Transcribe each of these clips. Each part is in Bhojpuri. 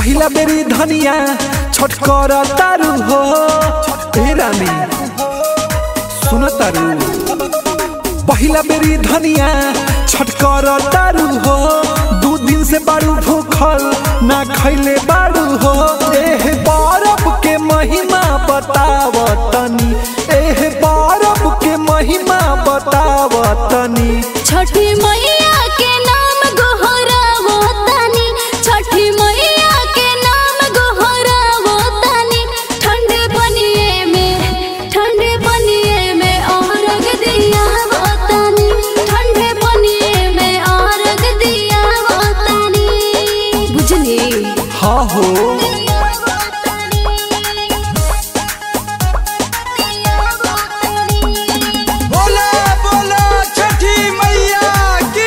पहिला बेरी धनिया छठ कर तारू हो ए रानी सुन तारू पहिला बेरी धनिया छठ कर तारू हो दू दिन से बारू भूखल ना खैले बारू हो एह बरफ के महिमा बताव तनी एह बरफ के महिमा बताव तनी छठी मैया के नाम गोहरावो तानी छठी मैया के नाम गोहरावो तानी ठंडे पनिए में ठंडे पनिए में औरग दिया वो तानी ठंडे पनिए में औरग दिया वो तानी बुझली हाँ हो बोला बोला छठी मैया की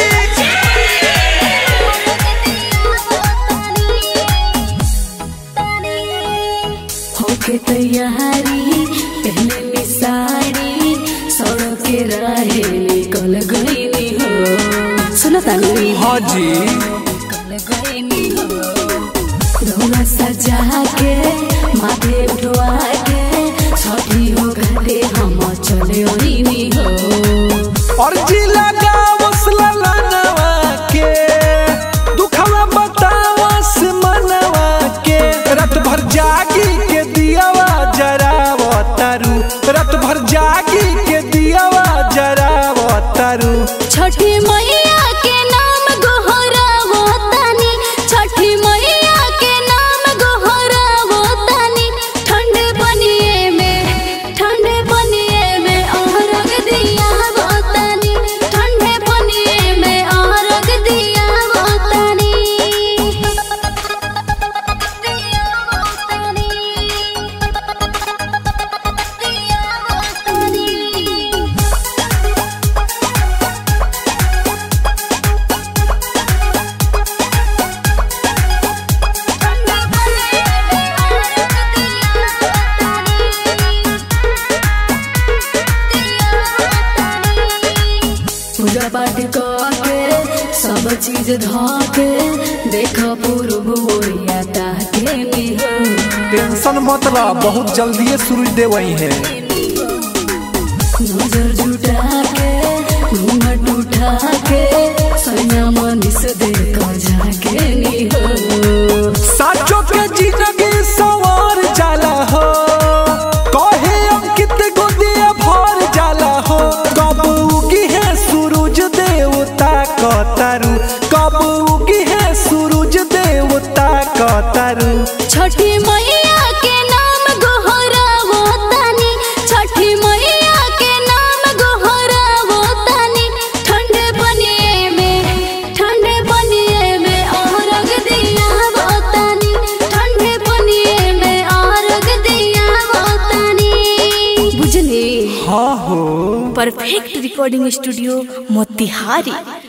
होके तैयारी पहले ली साड़ी सड़क के राहे निकल गईनी हो सुनो तानी हाँ जी निकल गईनी हो रौला सजा के माथे उठवा के छठी हो घरे हम चले ओइनी हो और जी लगावस ललनवा के दुखवा बतावस मनवा के रात भर जागी के दियावा जराव तारू रात भर जागी के दियावा जराव तारू छठी मैया के नाम गोहरावो तानी छठी मैया के नाम गोहरावो तानी ठंडे पनिए में ठंडे पनिए में औरग दिया वो तानी ठंडे पनिए में औरग दिया वो तानी दिया वो तानी दिया वो तानी पूजा पाठ के सब चीज धके देख पूर्व ओरिया ताके निहो टेंशन मत ला बहुत जल्दी सूरज देवई है नजर जुटा के घूंघट उठा के सैया मनीष देख जाके निहो साचो के जिंदगी सवार जाला हो कहे अंकित गोदिया भर जाला हो कब उगी है सूरज देवता कतारू कब उगी है सूरज देवता कतारू छठी मैया के नाम गोहरावो तानी छठी मैया के नाम गोहरावो तानी ठंडे पनिए में ठंडे पनिए में औरग दिया वो तानी ठंडे पनिए में औरग दिया वो तानी बुझली हाँ हो परफेक्ट रिकॉर्डिंग स्टूडियो मोतिहारी